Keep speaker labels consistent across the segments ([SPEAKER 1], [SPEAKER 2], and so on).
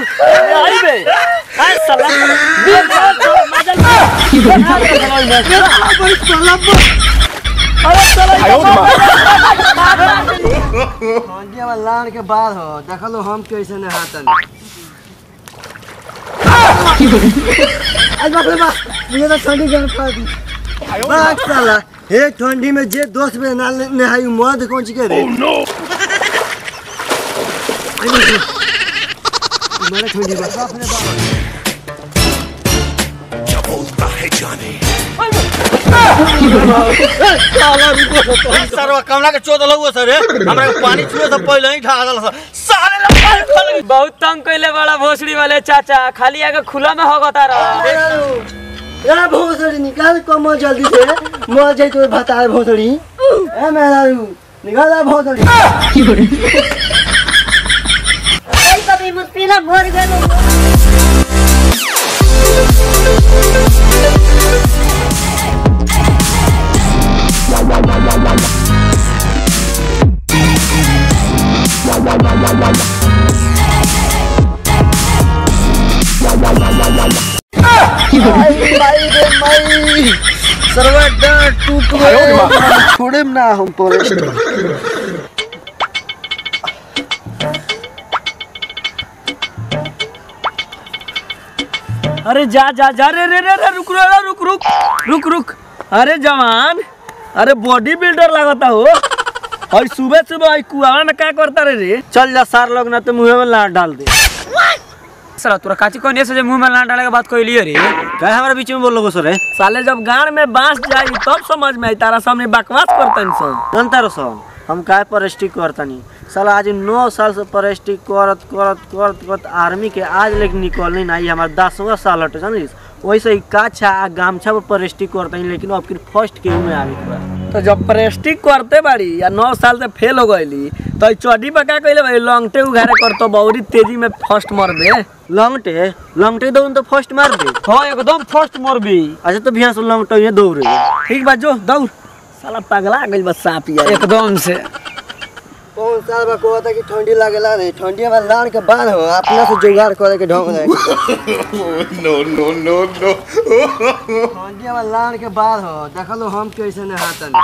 [SPEAKER 1] आई बे हाय साला दिल मजा अरे साला
[SPEAKER 2] ठंडी वाला लान के बाद हो देखलो हम कैसे नहातन आज बाप रे बाप मुझे तो ठंडी गर्म कर दी बात साला हे ठंडी में जे दोस्त में ना नहाई मर्द कौन ची के रे मेरा ठंडी बाप बाप रे बाप
[SPEAKER 3] सरवा कमला के चोद लगो सर हमरा के पानी छुए से पहले ही ढा दल साले ला पानी खोल गई।
[SPEAKER 1] बहुत तंग कइले बड़ा भोसड़ी वाले चाचा खाली आगे खुला में होगता रहा
[SPEAKER 2] ए भोसड़ी निकाल कम जल्दी से मर जाई तो बता भोसड़ी ए मेरा निकाल आ भोसड़ी
[SPEAKER 4] Ay, papi, mo pila mor gano.
[SPEAKER 2] सरवा डर टूट गए छोड़े ना हम तोरे
[SPEAKER 1] अरे जा जा जा रे रे रे रे रुक रे रे, रुक रुक रुक रुक अरे जवान अरे बॉडी बिल्डर लगता हो और सुबह सुबह आई कुआवा में क्या करता रे रे चल जा सार लोग ना तो मुंह में लाट डाल दे साला तोरा काची कोने से जे मुंह में लाट डाले के बात कहलिए रे
[SPEAKER 3] काय हमारे बीच में बोल लगो सर
[SPEAKER 1] साले जब गाड़ में बांस जाई तब समझ में आई तारा सामने बकवास करतन सब
[SPEAKER 2] जनता रो सब हम काय पर स्टिक करतनी साला आज नौ साल से पर स्टिक करत करत करत करत आर्मी के आज लेकिन निकलने ना आई हमार दसवा साल हटे जानिस वैसे ही काछा आ गामछा पर पर स्टिक करतनी लेकिन अब फिर फर्स्ट के में आवे के बा
[SPEAKER 1] तो जब प्रेस्टिक करते बाड़ी या नौ साल से फेल हो गईली तो ई चड्डी पर क्या कहले भाई लॉन्गटे उघारे करतो बहुरी तेजी में फर्स्ट मर दे
[SPEAKER 2] लंगटे लंगटे दौड़ तो फर्स्ट मार दे
[SPEAKER 1] हाँ एकदम फर्स्ट मर भी
[SPEAKER 2] अच्छा तो भैया से लंगटे ये दौड़े
[SPEAKER 1] ठीक बा जो दौड़ साला पगला गइल बा सांप यार एकदम से
[SPEAKER 2] कौन साल बा कहता कि ठंडी लागेला रे ठंडी में लान के बाद हो अपना से जुगाड़ करे के ढंग रहे
[SPEAKER 3] नो नो नो नो
[SPEAKER 2] ठंडी में लान के बाद हो देखलो हम कैसे नहातन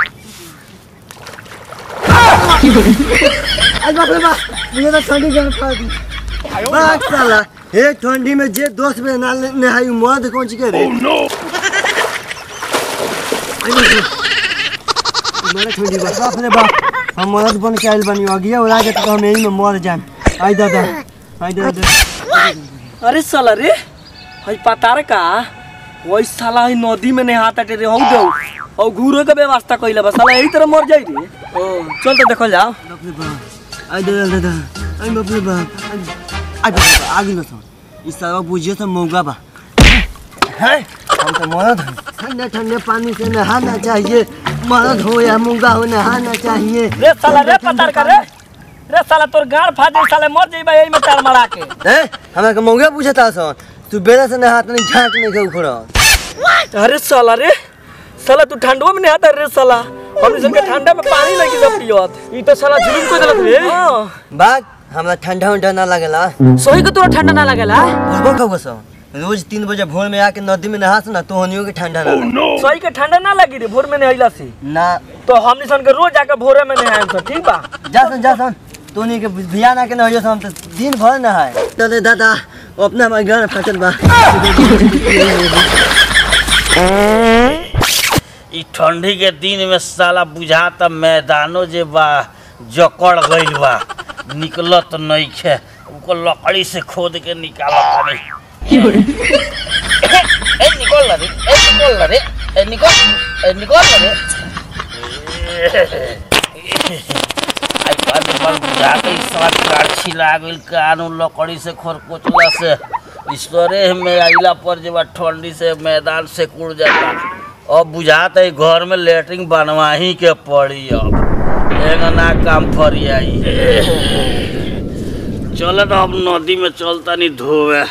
[SPEAKER 2] आज बाप रे बाप मुझे तो ठंडी गर्म कर दी बात साला हे ठंडी में जे दोस्त में ना नहाई मर्द कौन ची के रे मेरा ठंडी बाप बाप रे बाप हम मर्द बन के आइल बनी अगिया उड़ा के तो हम यही में मर जान आई दादा आई दादा
[SPEAKER 1] अरे साला रे हई पतार का वही साला हई नदी में नहाता रे हौ दो और घूरो के व्यवस्था कइले बा साला यही तरह मर जाई रे ओ चल तो देखल जाओ
[SPEAKER 2] बाप रे बाप आई दादा दादा आई बाप रे बाप आई बाप रे बाप आगे बस इस सारा बुझिए तो मौका बा है हम तो मर्द हैं ठंडे ठंडे पानी से नहाना चाहिए मर्द हो या मुंगा हो नहाना चाहिए
[SPEAKER 1] रे साला रे पतार का रे रे साला तोर गाड़ फाट जाई साले मर जाई बा यही में तार मरा के
[SPEAKER 2] ए हमरा के मौका पूछता सन तू बेरा से नहात नहीं झाट नहीं के उखड़
[SPEAKER 1] अरे साला रे साला तू ठंडवा में नहाता रे साला हम इसन के ठंडा में पानी लगी सब पियत ई तो साला जुलुम को देलक रे
[SPEAKER 2] बात हमरा ठंडा उंडा ना लगेला
[SPEAKER 1] सही के तोरा ठंडा ना लागेला
[SPEAKER 2] बोलबो कब सो रोज तीन बजे भोर में आके नदी में नहास ना तो हनियो के ठंडा ना लगे।
[SPEAKER 1] सही के ठंडा ना लगी रे भोर में नहैला से
[SPEAKER 2] ना
[SPEAKER 1] तो हमनी सन के रोज जाके भोरे में नहाएम तो ठीक बा
[SPEAKER 2] जा सन जा सन तो नहीं के भिया ना के नहियो हम तो दिन भर नहाए तो दादा अपना हमारे घर फटल बा
[SPEAKER 3] ई ठंडी के दिन में साला बुझाता मैदानो जे बा जकड़ गइल बा निकलत नइखे उको लकड़ी से खोद के निकालत नहीं ए निकल रे ए निकल रे ए निकल ए निकल रे आई बात बात बुझाता ई साथ काट छिला गइल कानू लकड़ी से खोरकोचला से ईश्वरे में आइला पर जे बा ठंडी से मैदान से कुड़ जाता अब बुझाता है घर में लेटरिन बनवा ही के पड़ी अब एगो ना काम फरियाई चल तो अब नदी में चलता नहीं धोवे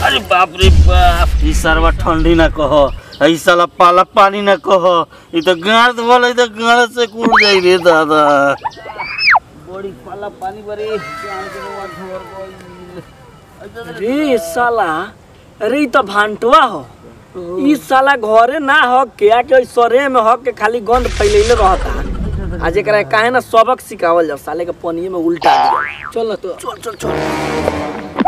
[SPEAKER 3] अरे बाप रे बाप ई सरवा ठंडी ना कहो ई साला पाला पानी ना कहो ई तो गाड़ वाला तो गाड़ से कूद जाई रे दादा बड़ी पाला पानी बरे जान के नवा ढोर
[SPEAKER 1] रे साला अरे ई तो भांटवा हो ई साला घरे ना हो के के सरे में हो के खाली गंद फैलैले रहता आज एकरा काहे ना सबक सिखावल जा साले के पनिये में उल्टा दिया चल ना तो चल चल चल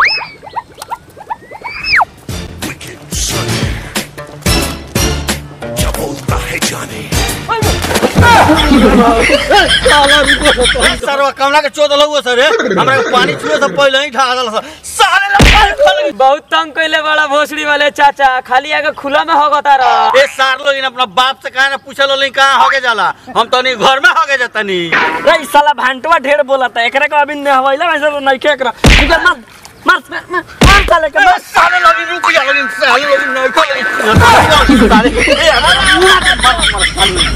[SPEAKER 2] सरवा कमला के चोद लहुआ सर हमरा के पानी छुए से पहले ही ढा दल साले ला
[SPEAKER 1] बहुत तंग कइले बड़ा भोसड़ी वाले चाचा खाली आगे खुला में होगता रह
[SPEAKER 2] ए सार लोग इन अपना बाप से काहे ना पूछल लोग कहां होगे जाला हम तो नहीं घर में होगे जातनी
[SPEAKER 1] रे ई साला भांटवा ढेर बोलता एकरा के अभी ने हवैला वैसे नहीं के एकरा इधर मार मार मार मार मार साले के मार
[SPEAKER 2] साले लोग रुक जा लोग साले लोग नहीं को साले ए हमारा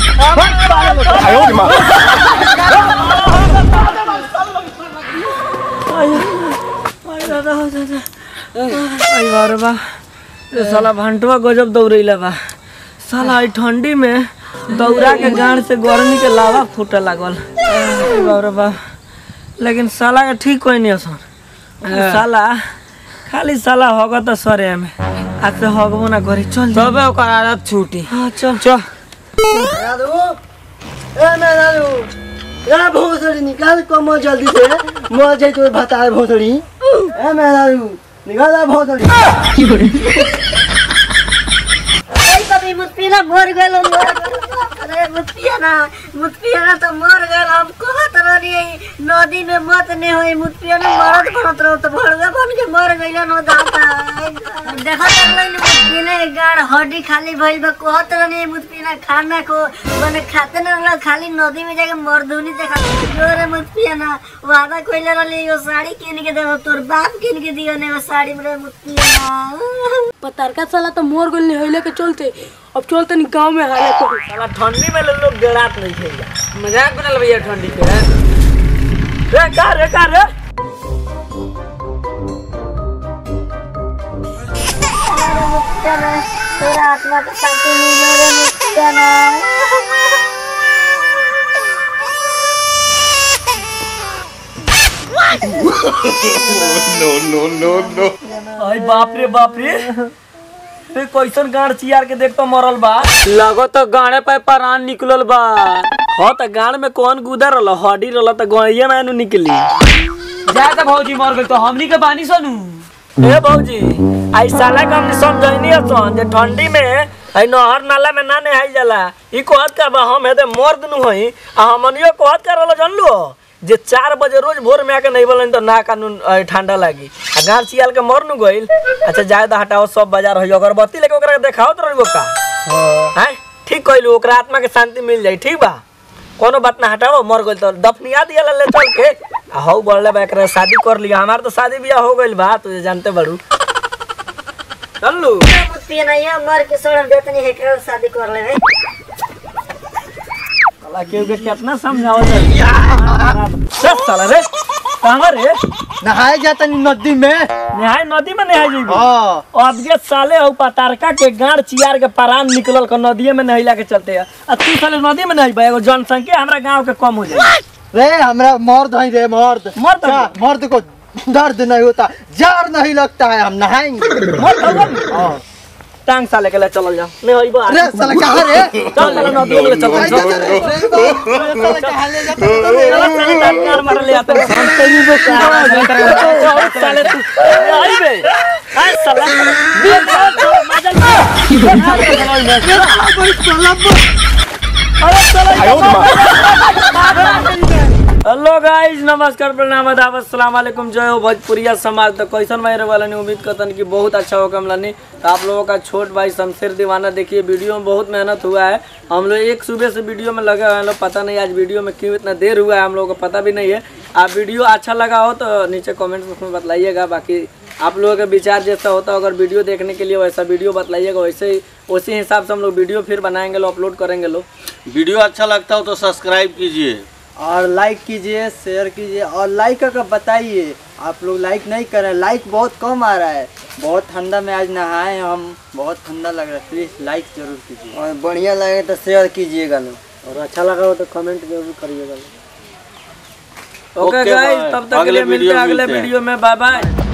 [SPEAKER 1] आई बारे बा ये साला भंटवा गजब दौड़ैला बा साला ई ठंडी में दौड़ा के गाड़ से गर्मी के लावा फूटे लागल आई बारे बा लेकिन साला के ठीक कोई नहीं असन साला खाली साला होगा तो सरे में आज से होगबो ना करी चल तबे ओकर आदत छूटी हां चल चल
[SPEAKER 2] दादू ए मैं दादू ए भोसड़ी निकाल कमो जल्दी से मर जाई तो भतार भोसड़ी ए मैं दादू निकाल आ भोसड़ी
[SPEAKER 4] आई कभी मुस्पिया मर गेलो अरे मुस्पिया ना मुस्पिया ना तो मर गेल हम कहत रही नदी में मत ने होई मुस्पिया ना मरत बनत रहो तो भड़वे बन के मर गइल नो दाता देखत रहले मुस्पिया ने गाड़ हड्डी खाली भइल बा कहत रही मुस्पिया खाना को बने खाते न रहल खाली नदी में जाके मर्दुनी देखा जोरे मुस्पिया ना वादा कइले रहली यो साड़ी किन के देबो तोर बाप किन के दियो ने वो साड़ी में मुस्पिया ना
[SPEAKER 5] पतारका साला तो मोर गोल नहीं होइले के चलते अब चलते नहीं गांव में हाले को
[SPEAKER 1] साला ठंडी में लोग डेरात नहीं खेला मजाक बनल भैया ठंडी के रे का रे का रे
[SPEAKER 4] तेरा आत्मा का शांति मिले रे मुक्तिया ना
[SPEAKER 1] आई बाप रे बाप रे रे कैसन गाड़ चियार के देख तो मरल बा लगो तो गाड़े पे परान निकलल बा हो त गाड़ में कौन गुदर रहल हड्डी रहल त गड़िया ना नु निकली जा त भौजी मर गइल तो हमनी के बानी सनु ए भौजी आई साला के हमनी समझैनी असन जे ठंडी में आई नहर नाला में ना नहाई जाला ई कहत का बा हम हेदे मर्द नु हई आ हमनियो कहत का रहल जानलू जे चार बजे रोज भोर में आके नहीं बोलन तो ना कानून अ, ठंडा लागी आ गाड़ चियाल के मर नु गइल अच्छा जाए तो हटाओ सब बाजार हो अगरबत्ती लेके ओकरा के देखाओ तो रहिबो का हैं ठीक कइलू ओकरा आत्मा के शांति मिल जाई ठीक बा कोनो बात ना हटाओ मर गइल तो दफनिया दिया ले चल के आ हौ बढ़ले बा एकरा शादी कर लिया हमार तो शादी बियाह हो गइल बा तुझे जानते बड़ू चलू
[SPEAKER 4] मुक्तिया ना ये मर के सोड़न देतनी है के शादी कर ले रे
[SPEAKER 1] साला केहू के कितना समझावत है चल साला रे कहां रे
[SPEAKER 2] नहाए जातनी नदी में
[SPEAKER 1] नहाय नदी में नहाय जइबो
[SPEAKER 2] हां
[SPEAKER 1] अब के साले हौ पतारका के गाड़ चियार के परान निकलल क नदिए में नहिला के चलते है आ तू साले नदी में नहीं बा एगो जनसंख्या हमरा गांव के कम हो जाए
[SPEAKER 2] रे हमरा मर्द है रे मर्द
[SPEAKER 1] मर्द
[SPEAKER 2] क्या? मर्द को दर्द नहीं होता जार नहीं लगता है हम नहाएंगे हाँ।
[SPEAKER 1] टांग साले के ले चलल जा नहीं होइबो
[SPEAKER 2] अरे साला कहाँ रे
[SPEAKER 1] चल साले नदी में ले चल
[SPEAKER 2] आई
[SPEAKER 1] चल
[SPEAKER 2] जा, जा, रे, रे, बाप, रे, साला कहाँ ले जाता है रे?
[SPEAKER 1] चल साले टांग मार मार ले आते हैं। हम तेरी वो चल साले तू आई बे आई साला दिल का मजा अरे हेलो गाइस नमस्कार प्रणाम आदाब अस्सलाम वालेकुम जय हो भोजपुरिया समाज तो कैसन भाई रहे वाला उम्मीद करतन कि बहुत अच्छा होगा हमलानी तो आप लोगों का छोट भाई शमशेर दीवाना देखिए वीडियो में बहुत मेहनत हुआ है हम लोग एक सुबह से वीडियो में लगे हुए हैं लोग पता नहीं आज वीडियो में क्यों इतना देर हुआ है हम लोगों को पता भी नहीं है आप वीडियो अच्छा लगा हो तो नीचे कमेंट बॉक्स में बतलाइएगा बाकी आप लोगों का विचार जैसा होता है अगर वीडियो देखने के लिए वैसा वीडियो बतलाइएगा वैसे ही उसी हिसाब से हम लोग वीडियो फिर बनाएंगे लोग अपलोड करेंगे लोग
[SPEAKER 3] वीडियो अच्छा लगता हो तो सब्सक्राइब कीजिए
[SPEAKER 2] और लाइक कीजिए शेयर कीजिए और लाइक करके बताइए आप लोग लाइक नहीं कर रहे हैं लाइक बहुत कम आ रहा है बहुत ठंडा में आज नहाए हम बहुत ठंडा लग रहा है प्लीज लाइक जरूर कीजिए और बढ़िया लगे तो शेयर कीजिएगा लोग
[SPEAKER 1] और अच्छा लगा हो तो कमेंट जरूर करिएगा ओके
[SPEAKER 3] Okay,
[SPEAKER 1] गाइस
[SPEAKER 3] bye.
[SPEAKER 1] तब तक के
[SPEAKER 3] अगले
[SPEAKER 1] लिए मिलते
[SPEAKER 3] वीडियो
[SPEAKER 1] हैं
[SPEAKER 3] में
[SPEAKER 1] अगले
[SPEAKER 3] मिलते हैं।
[SPEAKER 1] वीडियो में बाय बाय